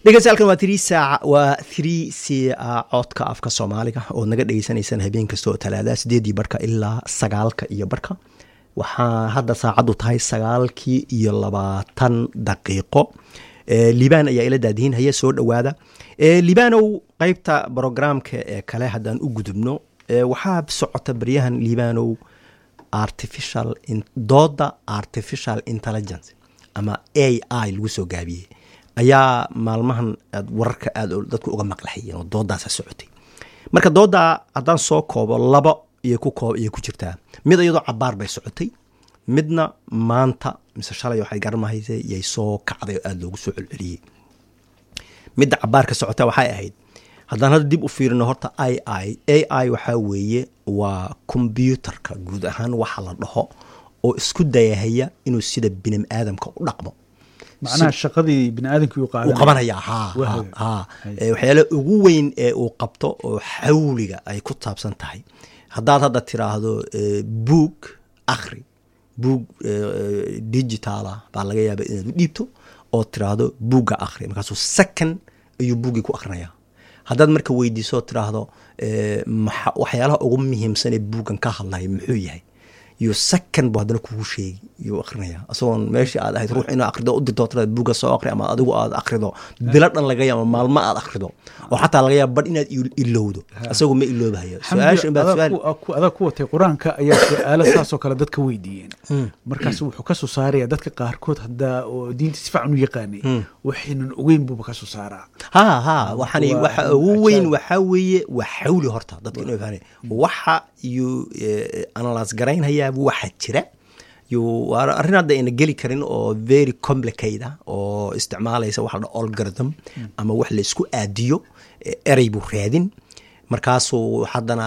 dhegeystayaal waa three saaca waa three ca codka afka soomaaliga ood naga dhegeysanaysaan habeen kasta oo talaada sideedii barhka ilaa sagaalka iyo barhka waxaa hadda saacaddu tahay sagaalkii iyo labaatan daqiiqo liibaan ayaa ila daadihin haya soo dhowaada liibaanow qeybta brograamka ee kale haddaan u gudubno waxaa socota baryahan liibaanow artificial dooda artificial intelligence ama a i lagu soo gaabiyey ayaa maalmahan aad wararka aada dadku uga maqlaxayeen oo doodaasa socotay marka doodaa haddaan soo koobo laba iyo ku koob iyo ku jirtaa mid iyadoo cabaar bay socotay midna maanta mise shalay waxay garmahaysa yay soo kacday oo aada loogu soo celceliyey midda cabaarka socota waxay ahayd haddaan hadda dib u fiirino horta i i a i waxaa weeye waa kombyuutarka guud ahaan waxa la dhaho oo isku dayahaya inuu sida bini aadamka u dhaqmo macnaha shaqadii bini aadamkii uu qabanaya ha ha waxyaala ugu weyn ee uu qabto oo xawliga ay ku taabsan tahay haddaad hadda tiraahdo buug akhri buug digitaala baa laga yaaba inaad u dhiibto oo tiraahdo buugga akhri markaasuu second ayuu buuggii ku akrinaya haddaad marka weydiiso tiraahdo waxyaalaha ugu muhiimsan ee buuggan ka hadlaya muxuu yahay iyo second bu haddana kugu sheegi yuu akrinaya isagoon meeshii aad ahayd ruux inaa akrido u dirto tiraad buugga soo akri ama adigu aad akrido bilo dhan laga yaaba maalmo aad akrido oo xataa laga yaaba badh inaad ilowdo isagu ma iloobahayo adaa ku watay qur-aanka ayaa su-aalo saasoo kale dadka weydiiyeen markaas wuxuu kasoo saaraya dadka qaarkood haddaa oo diinta si fiican u yaqaanay waxaynan ogeyn buuba kasoo saaraa ha ha waxani waxa ugu weyn waxaa weeye waa xawli horta dadka inuu fahmay waxa yuu analyse garaynhayaa waxa jira arrin hadda ayna geli karin oo very complicate ah oo isticmaalaysa waxa la dha algorithm ama wax la isku aadiyo erey buu raadin markaasuu haddana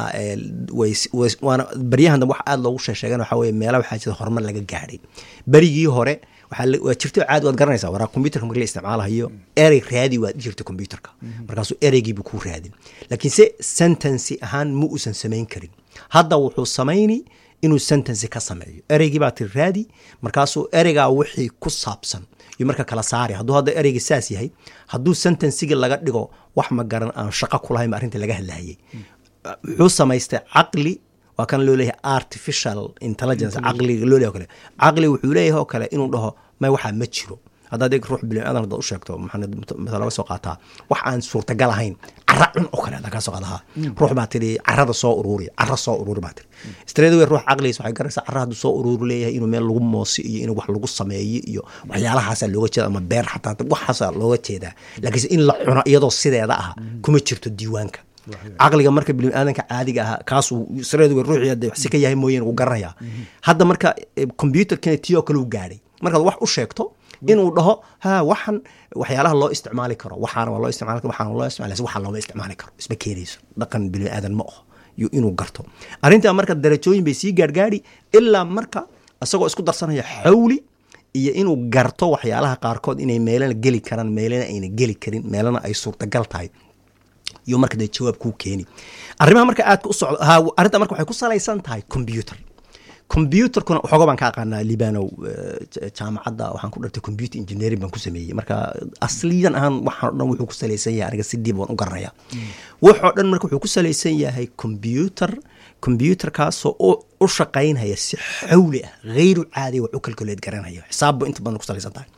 waana baryahan dambe wax aada loogu sheesheegan waxa weye meela waxaa jira horumar laga gaadhay berigii hore waa jirto caadi waad garanaysaa waraa computerka marki la isticmaalahayo erey raadi waad jirta computerka markaasuu ereygiibu kuu raadin laakiin se sentency ahaan ma uusan samayn karin hadda wuxuu samayni inuu sentency ka sameeyo ereygii baa tiri raadi markaasuu ereygaa wixii ku saabsan iyo marka kala saari hadduu hadda ereyga saas yahay hadduu sentencygii laga dhigo wax ma garan aan shaqo kulahayn ba arrinta laga hadlahayay wuxuu samaystay caqli waa kan loo leeyahay artificial intelligence caqliga loo leeyahy o kale caqli wuxuu leeyahay oo kale inuu dhaho may waxaa ma jiro haddaad eeg ruux bini aadan haddaad u sheegto maxaa laga soo qaataa wax aan suurtagal ahayn cara cun oo kale haddaa kaa soo qaadaha ruux baa tidhi carada soo uruuri cara soo uruuri baa tidhi straight away ruux caqligiisa waxay garanaysaa cara hadduu soo uruuri leeyahay inuu meel lagu moosi iyo inuu wax lagu sameeyo iyo waxyaalahaasaa looga jeeda ama beer xataa waxaasaa looga jeedaa laakiinse in la cuno iyadoo sideeda ah kuma jirto diiwaanka caqliga marka biniaadanka caadiga ah kaasuu straight away ruuxii hadda si ka yahay mooyeen uu garanaya hadda marka computerkana tii oo kale u gaadhay markaad wax u sheegto inuu dhaho ha waxan waxyaalaha loo isticmaali karo waxaana waa loo isticmaali karo waxaana loo isticmaali waxaa looma isticmaali karo isma keenayso dhaqan bini aadan ma aho inuu garto arrintaa marka darajooyin bay sii gaargaadhi ilaa marka isagoo isku darsanaya xawli iyo inuu garto waxyaalaha qaarkood inay meelana geli karaan meelana ayna geli karin meelana ay suurtagal tahay iyo marka dee jawaab kuu keeni arrimaha marka aadka u socdo arrinta marka waxay ku salaysan tahay computer computerkuna waxooga baan ka aqaanaa libanow jaamacadda waxaan ku dhartay computer engineering baan ku sameeyey marka asliyan ahaan waxaan o dhan wuxuu ku salaysan yahay aniga si dib waan u garanaya waxoo dhan marka wuxuu ku salaysan yahay computer computerkaasoo u shaqaynhaya si xawli ah hayru caadiya wax u calculate garanaya xisaabba inta badan ku salaysan tahay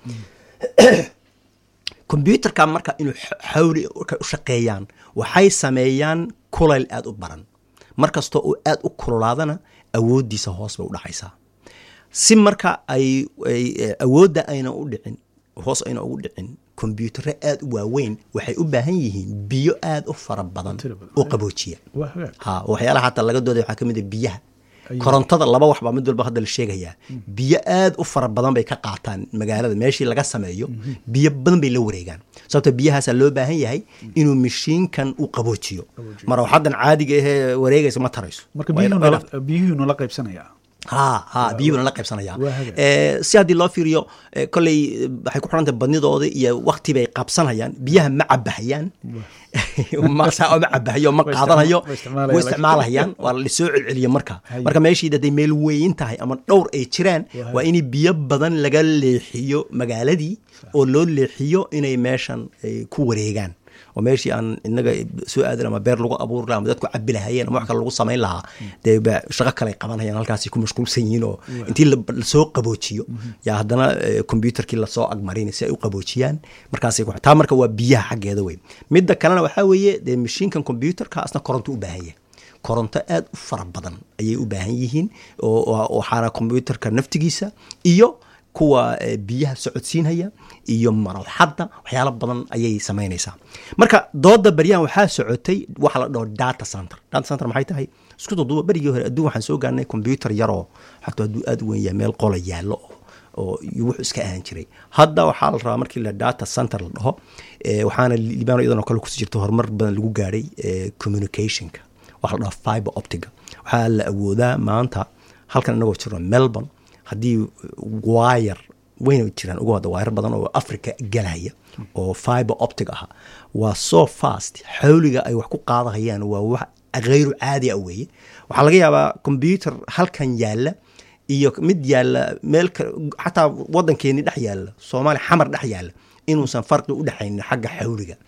computerka marka inuu xawli u shaqeeyaan waxay sameeyaan kulayl aada u baran mar kastoo uu aada u kululaadana awooddiisa hoos bay u dhacaysaa si marka ay awoodda ayna u dhicin hoos ayna ugu dhicin kombyutaro aada u waaweyn waxay u baahan yihiin biyo aada u fara badan oo qaboojiya ha waxyaalaha xataa laga dooday waxaa ka mid a biyaha korontada laba waxbaa mid walba hadda la sheegayaa biyo aada u fara badan bay ka qaataan magaalada meeshii laga sameeyo biyo badan bay la wareegaan sababto biyahaasaa loo baahan yahay inuu mashiinkan u qaboojiyo marwaxadan caadiga ahee wareegaysa ma tarayso marka biyuhu nala qaybsanaya ha ha biyuhuna la qaybsanaya Waa hagaag. Eh, si haddii loo fiiriyo eh, kolley eh, waxay ku xirantahay badnidooda iyo wakti bay qabsanayaan biyaha ma cabahayaan ma saa ma cabahayo ma Way qaadanayo isticma- way isticmaalayaan. way isticmaalahayaan waa la soo celceliya marka Haye. marka meeshii hadday meel weyn tahay ama dhowr ay jiraan Waa waa in biyo badan laga leexiyo magaaladii oo loo leexiyo inay meeshan ay ku wareegaan oo meeshii aan inaga soo aadin ama beer lagu abuuri lahaa ama dadku cabi lahayeen ama wax kale lagu samayn lahaa dee ba shaqo kale ay qabanayaan halkaasi ku mashquulsan yihiin oo intii la- lasoo qaboojiyo yaa haddana eh, computerkii lasoo agmarin si ay u qaboojiyaan markaasay ku taa marka waa biyaha xaggeeda wey midda kalena waxaa weeye dee mashiinkan computerka asna koronto u baahan yahay koronto aad u fara badan ayay u baahan yihiin oo oo- waxaana computerka naftigiisa iyo kuwa eh, biyaha socodsiinhaya iyo marwaxadda waxyaalo badan ayay samaynaysaa marka dooda baryahan waxaa socotay waxa la dhaho data center data center maxay tahay isku duduba berigii hore adduun waxaan soo gaarnay computer yaroo xataa hadduu aad u weyn yahay meel qola yaallo oo oo iyo wuxuu iska ahaan jiray hadda waxaa la rabaa markii la data center la dhaho eh, waxaana libano iyadan oo kale kusi jirta horumar badan lagu gaadhay eh, communicationka waxa la dhaho fiber optiga waxaa la awoodaa maanta halkan inagoo jirno melbourne haddii wire wayna jiraan ugu hadda wire badan oo africa galaya oo fiber optic ah waa so fast xawliga ay wax ku qaadahayaan waa wax hayru caadi ah weeye waxaa laga yaabaa computer halkan yaalla iyo mid yaalla meel kale xataa wadankeeni dhex yaalla soomaaliya xamar dhex yaalla inuusan farqi u dhexaynin xagga xawliga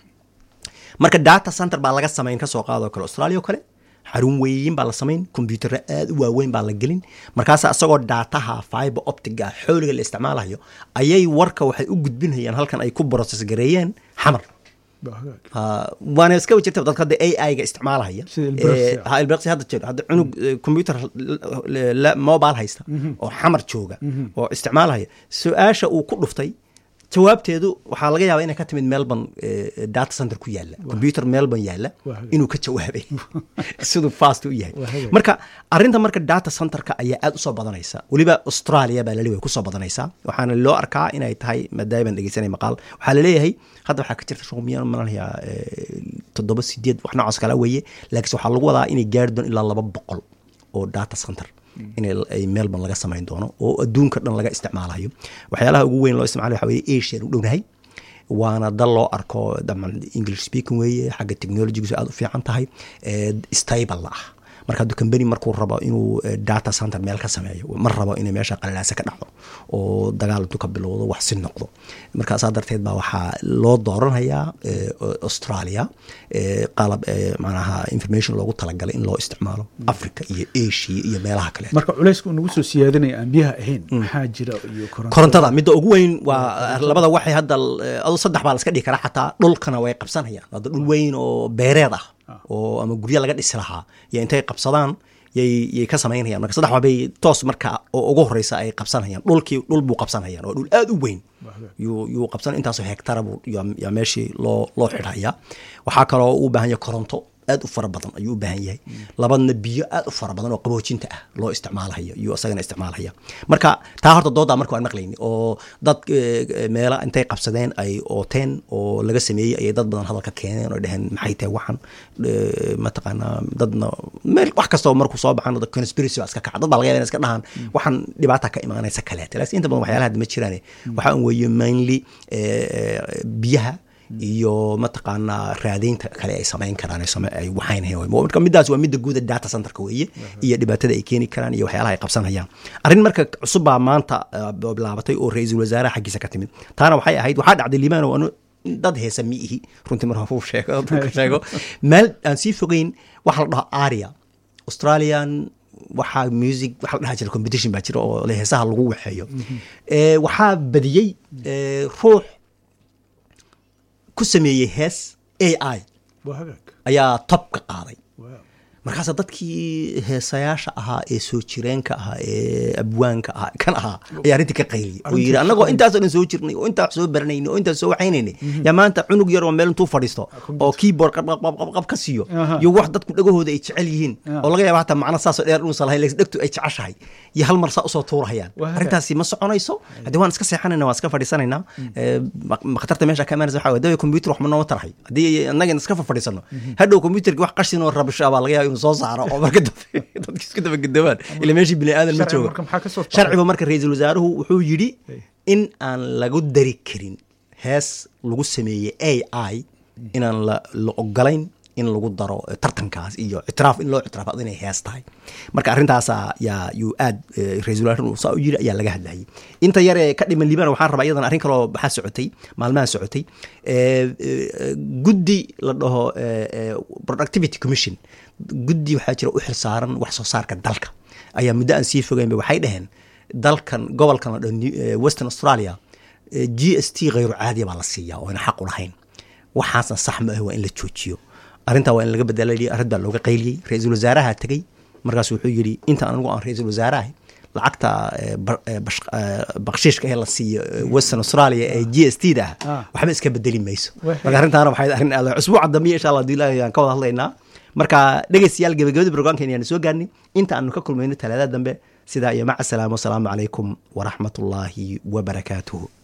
marka data center baa laga samayn kasoo qaadoo kale australia oo kale xarun weyn baa la samayn kombyutaro aad u waaweyn baa la gelin markaas isagoo daataha fiber optiga xooliga la isticmaalayo ayay warka waxay u gudbinayaan halkan ay ku process gareeyeen xamar Waa hagaag. Ah, waana iska jirta dadka hadda ai ga isticmaalaya Sida Ilbiriqsi. Eh, ha ilbiriqsi hadda jiro hadda cunug eh, computer la- la- mobile haysta oo xamar jooga oo isticmaalaya su-aasha uu ku dhuftay jawaabteedu waxaa laga yaabaa inay ka timid melbourne eh, data center ku yaala computer melbourne yaala Waa hagaag. inuu ka jawaabay siduu fast u yahay Waa hagaag. marka arinta marka data centerka ayaa aad usoo badanaysa weliba australia baa laleeyahay kusoo badanaysa waxaana loo arkaa inay tahay maadaama baan dhegeysanay maqaal waxaa laleeyahay hadda waxaa ka jirta shaqoomiyan malalayaa toddoba sideed wax noocaas kala weeye laakiinse waxaa lagu wadaa inay gaari doon ilaa laba boqol oo data center in ay melbourne laga samayn doono oo adduunka dhan laga isticmaalayo waxyaalaha ugu weyn loo isticmaalayo waxaa weeye asian u dhownahay waana dal loo arko daman english speaking weeye xagga technologigiisu aad u fiican tahay eh, stable ah marka hadduu company markuu rabo inuu eh, data center meel ka sameeyo ma rabo inay meesha qalalaasa ka dhacdo oo dagaal intuu ka bilowdo wax si noqdo marka saa darteed baa waxaa loo dooranayaa eh, australia eh, qalab eh, macnaha information loogu talagalay in loo isticmaalo africa iyo asia iyo meelaha kale marka culayska uu nagu soo siyaadinaya aan biyaha ahayn maxaa jira iyo koronto korontada midda ugu weyn waa labada waxay hadda eh, adu saddex baa la iska dhigi karaa xataa dhulkana way qabsanayaan hadda dhul weyn oo beereed ah oo ama guryo laga dhisi lahaa iyo intay qabsadaan yay yay ka samaynayaan marka saddex waabay toos marka oo ugu horeysa ay qabsanayaan dhulkii dhul buu qabsanayaan waa dhul aad u weyn yuu yuu qabsan intaasoo hektara buu yaa yaa meeshii loo loo xidhaya waxaa kaloo u baahan yahay koronto aad u fara badan ayuu u baahan yahay labadna biyo aad u fara badan oo qaboojinta ah loo isticmaalaya iyo isagana isticmaalaya marka taa horta doodaa marka waan maqlayni oo dad eh, meela intay qabsadeen ay ooteen oo laga sameeyey ayay dad badan hadalka keeneen oo dheheen maxay tahay waxan eh, mataqaanaa dadna meel wax kastoo markuu soo baxan dad conspiracy baa iska kaca dad baa laga yaaba inay iska dhahaan waxan dhibaata ka imaanaysa kaleete laakiin inta badan waxyaalaha hadda ma jiraan waxaa un weeye mainly eh, eh, biyaha iyo mataqaanaa raadaynta kale ay samayn karaan ay same- ay waxaynayaan marka middaas waa midda guuda data centerka weeye iyo dhibaatada ay keeni karaan iyo waxyaalaha ay qabsanayaan arrin marka cusub baa maanta eh, bilaabatay oo ra-iisul wasaaraha xaggiisa ka timid taana waxay ahayd waxaa dhacday limaano anu dad heesa mi ihi runtii mar hafuu sheego dadka sheego meel aan sii fogeyn waxa la dhaho aria australian waxaa music waxa la dhaha jira competition baa jira oo le heesaha lagu waxeeyo Eh, waxaa badiyey eh, ruux ku sameeyey hees a i waa hagaag ayaa top ka qaaday Wow. markaasa dadkii heesayaasha ahaa ee soo jireenka ahaa ee abwaanka ahaa kan ahaa ayaa arrintii ka qayliyay oo yidhi annagoo intaasoo dhan soo jirnay oo intaas soo baranaynay oo intaas soo waxaynaynay yaa maanta cunug yar oo meel intuu fadhiisto oo keyboard qab qab qab qab ka siiyo Aha. iyo wax dadku dhagahooda ay jecel yihiin Ah. oo laga yaaba hataa macno saasoo dheer inuusan lahayn laakiin dhegtu ay jeceshahay iyo hal mar saa usoo tuurahayaan Waa hagaag. arrintaasi ma soconayso haddii waan iska seexanayna waan iska fadhiisanaynaa Eh, ma- ma khatarta meesha ka imaanaysa waxaa waye dawa computer wax ma noo tarahay haddii annaga iska fadhiisano hadhow computerki wax qashin oo rabasho baa laga yaaba inuu soo saaro oo marka dambe dadka isku dabagedoobaan ila meeshii bini aadan ma Sharciga joogo marka maxaa ka soo baxay? sharcigu marka ra-iisul wasaaruhu wuxuu yidhi Hey. in aan lagu dari karin hees lagu sameeyey a i inaan la, la ogolayn in lagu daro eh, tartankaas iyo ictiraaf in loo ictiraafado inay hees tahay marka arrintaasa yaa yuu aad eh, ra-iisul wasaaruhu saa u yidhi ayaa laga hadlayay inta yar ee ka dhiman liibana waxaan rabaa iyadan arrin kaloo maxaa socotay maalmaha socotay eh, eh, guddi la dhaho eh, eh, productivity commission guddi waxaa jira u xilsaaran wax soo saarka dalka ayaa muddo aan sii fogeynba waxay dhaheen dalkan gobolkan la dhaho New- eh, western australia eh, g s t khayru caadiya baa la siiyaa oo ayna xaq u lahayn waxaasna sax ma ah waa in la joojiyo arrintaa waa in laga bedela yidhi arrin baa looga qayliyey ra-iisul wasaaraha tegey markaas wuxuu yidhi inta anigu aan ra-iisul wasaarahay lacagta eh, bar- eh, bash- eh, bakshiishka ee la siiyo eh, western australia ee g s t da ah Ah. waxba iska bedeli mayso Wixii- marka arrintaana waxay arrin aad usbuuca dambe insha allah hadii ilaahay aan ka wada hadlaynaa marka dhegeystayaal gebagabada brograamkeena ayaan soo gaarnay inta aanu ka kulmayno talaadada dambe sidaa iyo maca salaamo wasalaamu calaykum waraxmatullaahi wabarakaatuhu